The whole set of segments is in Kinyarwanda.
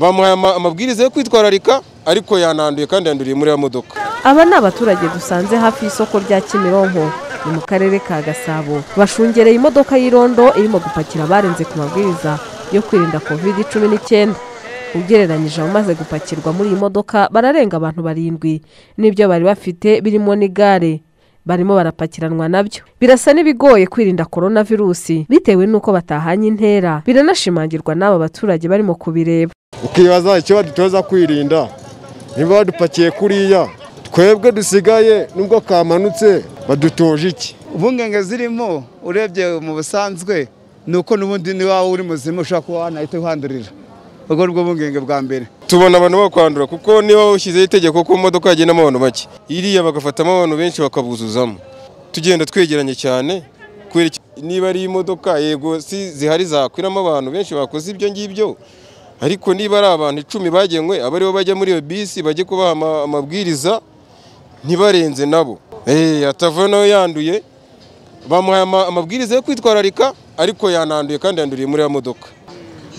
bamuhaye ama- amabwiriza yo kwitwararika ariko yananduye kandi yanduriye muri ya modoka aba ni abaturage dusanze hafi y'isoko rya kimironko ni mu karere ka gasabo bashungereye imodoka y'irondo irimo gupakira abarenze ku mabwiriza yo kwirinda covid cumi n'icyenda ugereranyije abamaze gupakirwa muri iyi modoka bararenga abantu barindwi n'ibyo bari bafite birimo n'igare barimo barapakiranwa nabyo birasa n'ibigoye kwirinda korona virusi bitewe n'uko batahanye intera biranashimangirwa n'aba baturage barimo kubireba ukibaza icyo badutoza kwirinda niba badupakiye kuriya twebwe dusigaye nubwo kamanutse badutoje iki impungenge zirimo urebye mu busanzwe ni uko n'ubundi niba uri muzima ushobora kuba wanahita uhandurira ubwo ni bwo bungenge bwa mbere tubona abantu bakwandura kuko niba ushyizeho itegeko ko mu modoka yagendamo abantu bake iriya bagafatamo abantu benshi bakabuzuzamo tugenda twegeranye cyane kubera iki- niba ari imodoka yego si zihari zakwiramo abantu benshi bakoze ibyo ngibyo ariko niba ari abantu icumi bagenwe aba aribo bajya muri iyo bisi bajye kubaha ama- amabwiriza ntibarenze nabo Eh, atavayo nawe yanduye bamuhaye ama- amabwiriza yo kwitwararika ariko yananduye kandi yanduriye muri ya modoka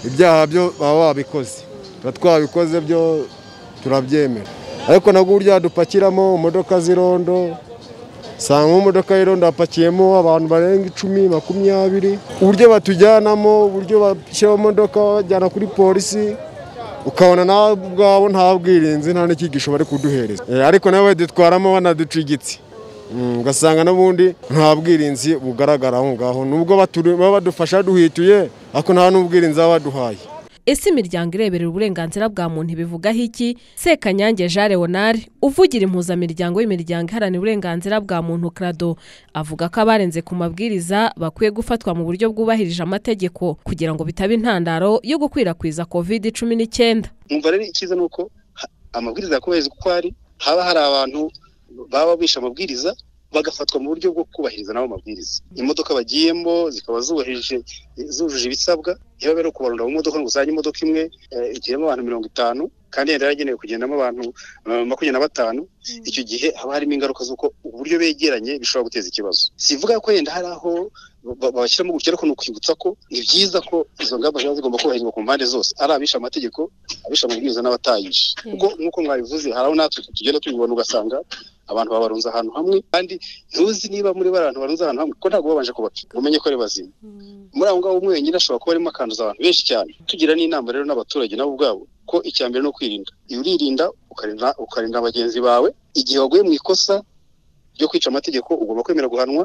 ibyaha byo baba wabikoze tuba twabikoze byo turabyemera ariko nabwo uburyo yadupakiramo imodoka z'irondo usanga nk'imodoka y'irondo hapakiyemo abantu barenga icumi makumyabiri uburyo batujyanamo uburyo bashyiraho imodoka babajyana kuri polisi ukabona nawe ubwabo nta bwirinzi nta n'icyigisho bari kuduhereza Eh, ariko nabo badutwaramo banaducigitse Mm, ugasanga n'ubundi nta bwirinzi bugaragara aho ngaho nubwo baturi- baba badufasha duhituye ariko nta n'ubwirinzi baba baduhaye ese imiryango ireberera uburenganzira bwa muntu ibivugaho iki sekanyange jean leonard uvugira impuzamiryango y'imiryango iharanira uburenganzira bwa muntu krado avuga ko abarenze ku mabwiriza bakwiye gufatwa mu buryo bwubahirije amategeko kugira ngo bitabe intandaro yo gukwirakwiza covid cumi n'icyenda umva rero icyiza ni uko ha- amabwiriza yakubahirizwa uko ari haba hari abantu baba bishe amabwiriza bagafatwa mu buryo bwo kubahiriza nabo mabwiriza imodoka bagiyemo zikaba zubahirije zujuje ibisabwa niba rero kubarunda mu modoka ngo uzanye imodoka imwe eh, igiyemo abantu mirongo itanu kandi yari yaragenewe kugendamo abantu eh, makumyabiri na batanu icyo gihe haba harimo ingaruka z'uko uburyo begeranye bishobora guteza ikibazo sivuga ko yenda hari aho ba- babashyiramo gutya ariko ni ukwibutsa ko ni byiza ko izo ngamba ziba zigomba kubahirizwa ku mpande zose ari abishe amategeko abishe amabwiriza n'abatayishe kuko nk'uko mwabivuze hari aho natwe tugenda tubibona ugasanga abantu babarunze ahantu hamwe kandi ntuzi niba muri abantu barunze ahantu hamwe kuko ntabwo babanje kubapfa ngo umenye ko ari bazima muri aho ngaho umwe wenyine ashobora kuba arimo akanduza abantu benshi cyane tugira n'inama rero n'abaturage nabo ubwabo ko icya mbere ni ukwirinda iyo uririnda ukarinda ukarinda bagenzi bawe igihe waguye mu ikosa ryo kwica amategeko ugomba kwemera guhanwa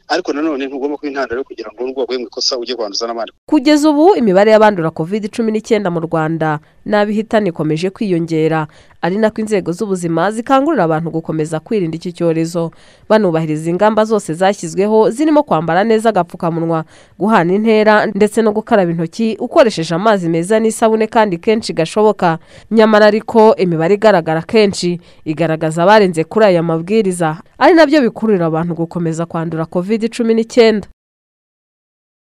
ariko nanone ntugomba kuba intandaro yo kugira ngo nubwo waguye mu ikosa ujye kwanduza n'abandi kugeza ubu imibare y'abandura covid cumi n'icyenda mu rwanda n'abihitana ikomeje kwiyongera ari nako inzego z'ubuzima zikangurira abantu gukomeza kwirinda iki cyorezo banubahiriza ingamba zose zashyizweho zirimo kwambara neza agapfukamunwa guhana intera ndetse no gukaraba intoki ukoresheje amazi meza n'isabune kandi kenshi gashoboka nyamara ariko imibare igaragara kenshi igaragaza abarenze kuri aya mabwiriza ari nabyo bikururira abantu gukomeza kwandura covid cumi n'icyenda